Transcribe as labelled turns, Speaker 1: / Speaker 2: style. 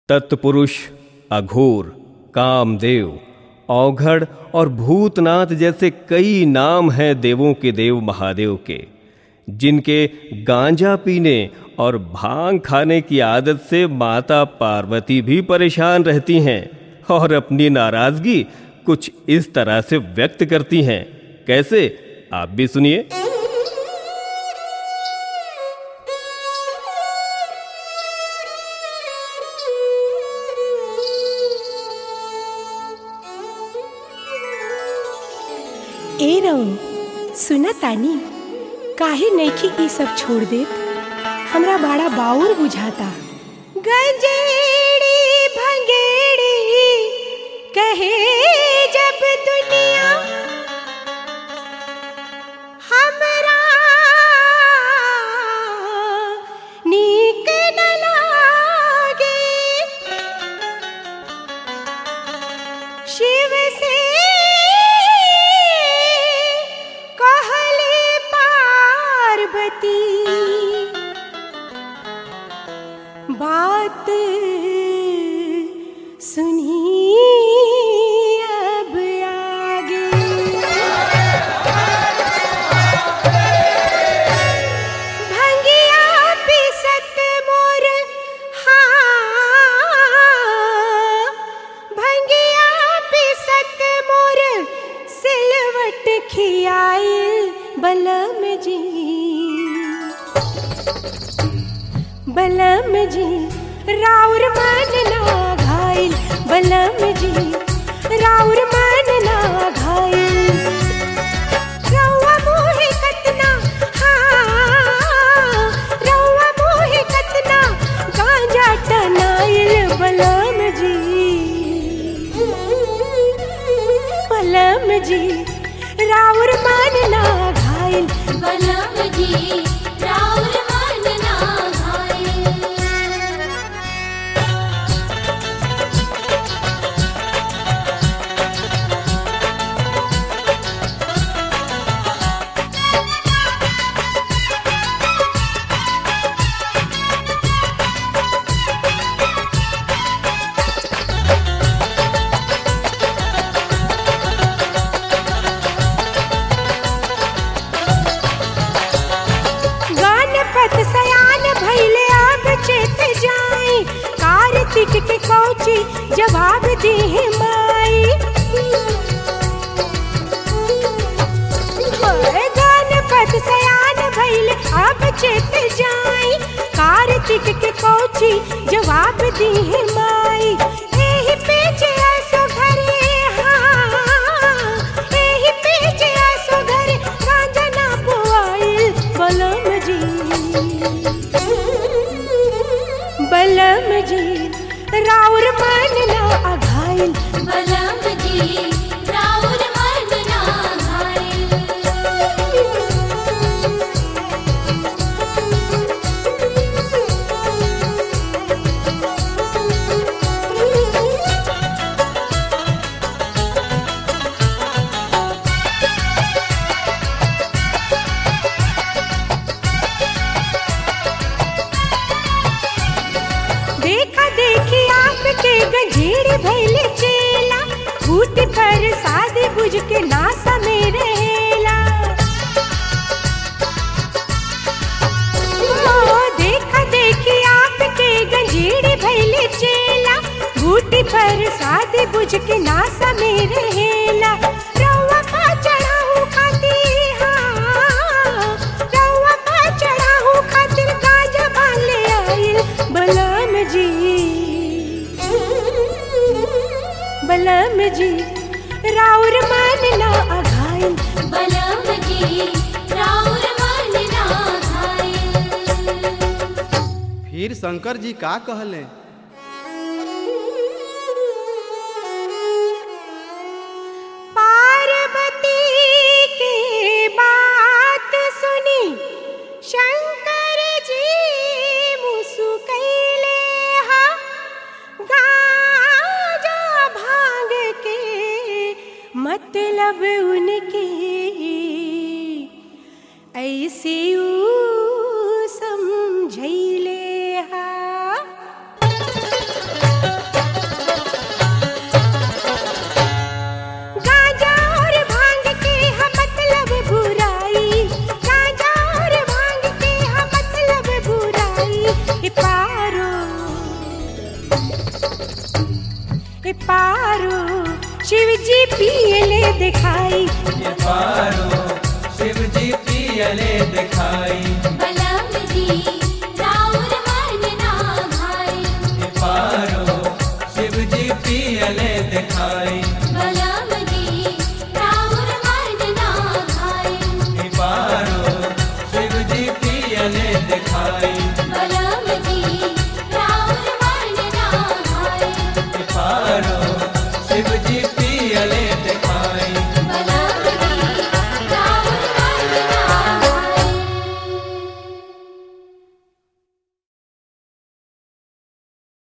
Speaker 1: तत्पुरुष अघोर कामदेव औघड़ और भूतनाथ जैसे कई नाम हैं देवों के देव महादेव के जिनके गांजा पीने और भांग खाने की आदत से माता पार्वती भी परेशान रहती हैं और अपनी नाराजगी कुछ इस तरह से व्यक्त करती हैं कैसे आप भी सुनिए
Speaker 2: ए रहो सुना तानी काहे नइखी ई सब छोड़ देत हमरा बड़ा बाउर बुझाता गंजेड़ी भंगेड़ी कहे जब दुनिया हमरा नीक न लागे शिव से कहले पार्वती बात सुनी अब आगे भंगिया पिसत मोर हाँ भंगिया पिसत मोर सिलवट खियाइल बलम जी बलम जी राउर मन ना घायल बलम जी राउर मन ना घायल रउआ मोहे कतना हाँ रउआ मोहे कतना गांजा टनाइल बलम जी बलम जी राउर मन ना घायल
Speaker 3: बलम जी राउर मन ना घायल
Speaker 2: गणपत सयान भैले अब चेत जाई कार्तिक के कौची जवाब दी माई ओए गणपत सयान भैले अब चेत जाई कार्तिक के कौची जवाब दी माई एही पेचे आसो घरे हाँ एही पेचे आसो घरे गांजा ना बोआइल बलम जी बलम जी राउर मन ना अघाइल
Speaker 3: बलम जी राउर मन ना घायल
Speaker 2: देखा देखी आपके गंजीर भैले चेला फूट पर शादी बुझ के नासा में रहेला ओ, देखा देखी आपके गंजीर भैले चेला फूट पर शादी बुझ के नासा में रहेला रउआ का चढ़ाऊ खाती हाँ रउआ का चढ़ाऊ खातिर गांजा बाले आइल बलम जी बलम जी राउर मन ना अघाइल
Speaker 3: बलम जी राउर मन ना घायल
Speaker 4: फिर शंकर जी का कहले
Speaker 2: पार्वती की बात सुनी शंकर जी मुस्कैले हा गाजा भांग के मतलब उनके ऐसे ऊ समझैले हा ए पारो शिव जी पियले दिखाई
Speaker 5: ये पारो शिव जी पियले दिखाई
Speaker 3: बलम जी